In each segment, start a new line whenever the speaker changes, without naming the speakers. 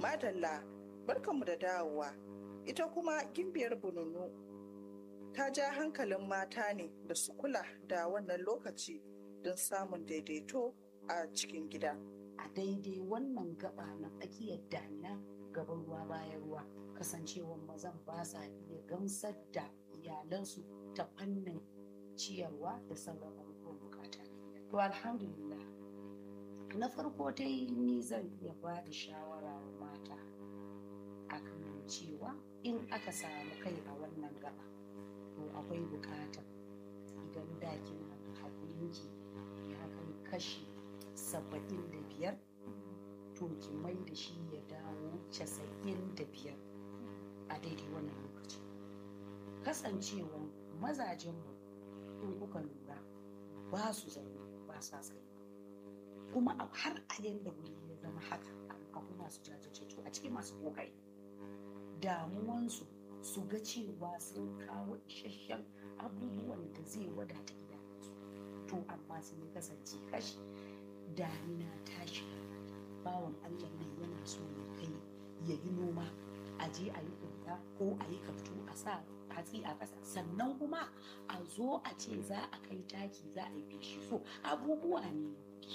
madalla barkanmu da dawowa ita kuma gimbiyar bununu ta ja hankalin mata ne da su kula da wannan lokaci don samun daidaito a cikin gida
a daidai wannan gaba na tsakiyar damina gaban ruwa bayan ruwa kasancewar mazan ba sa iya gamsar da iyalansu ta fannin ciyarwa da sauran abubuwan bukata to alhamdulillah na farko dai ni zan iya ba da shawara wa mata akan cewa in aka samu kai a wannan gaba to akwai bukatar idan da kina haƙurinki ya kai kashi saba'in da biyar to ki mai da shi ya dawo casa'in da biyar a daidai wannan lokaci kasancewa mazajenmu in kuka lura ba su zaune ba sa tsaye kuma har a yanda wuri ya zama haka abu masu jajirce a cikin masu kokari damuwansu su ga cewa sun kawo isasshen abubuwan da zai wadata iyalansu to amma sun yi kasance kashi damina ta shiga bawan allah nan yana so ya kai ya yi noma a je a yi ƙunta ko a yi kaftu a sa hatsi a ƙasa sannan kuma a zo a ce za a kai taki za a yi feshi so abubuwa ne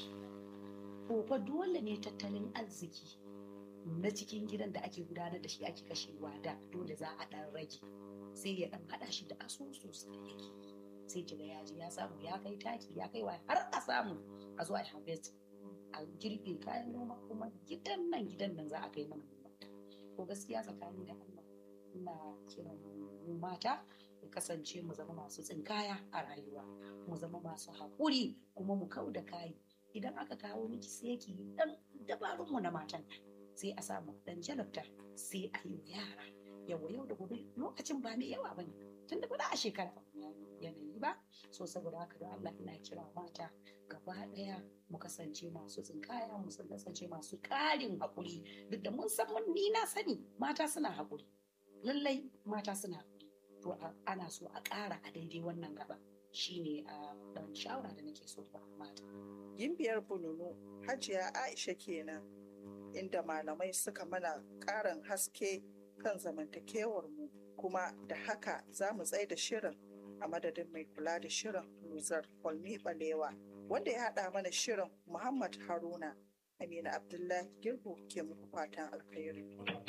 to fa dole ne tattalin arziki na cikin gidan da ake gudanar da shi ake kashewa da dole za a ɗan rage sai ya ɗan haɗa shi da asusu sai yake sai kiga ya ji ya samu ya kai taki ya kai wa har a samu a zo a harvest a girbe kayan noma kuma gidan nan gidan nan za a kai mana noma ko gaskiya tsakani da Allah ina kiran mu mata mu kasance mu zama masu tsinkaya a rayuwa mu zama masu haƙuri kuma mu kau da kayi idan aka kawo miki sai ki dan dabarun mu na matan sai a samu dan jalabta sai a yi yara yawa yau da gobe lokacin ba mai yawa bane tun da ba a shekara yanayi ba so saboda haka da Allah ina kira mata gaba daya mu kasance masu tsinkaya mu kasance masu ƙarin haƙuri duk da mun san mun ni na sani mata suna haƙuri lallai mata suna haƙuri to ana so a ƙara a daidai wannan gaba shine a dan shawara da nake so ba mata
gimbiyar bununu hajiya aisha kenan inda malamai suka mana ƙarin haske kan zamantakewar mu kuma da haka za mu tsaye da shirin a madadin mai kula da shirin luzar kwalmi balewa wanda ya haɗa mana shirin muhammad haruna amina abdullahi girbo ke muku fatan alkhairi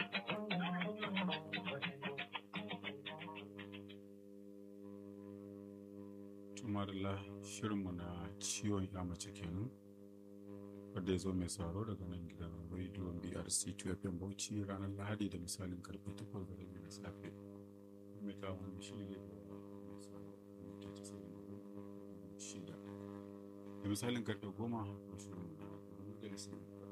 tumarila shirinmu na ciwon ya mace kenan wadda ya zo mai sauraro daga nan gidan rediyon brc 2 fm bauchi ranar lahadi da misalin karfe 8 da rabi na safe mai kawo wani shiri da mai sauraro da misalin karfe 10 da shirin da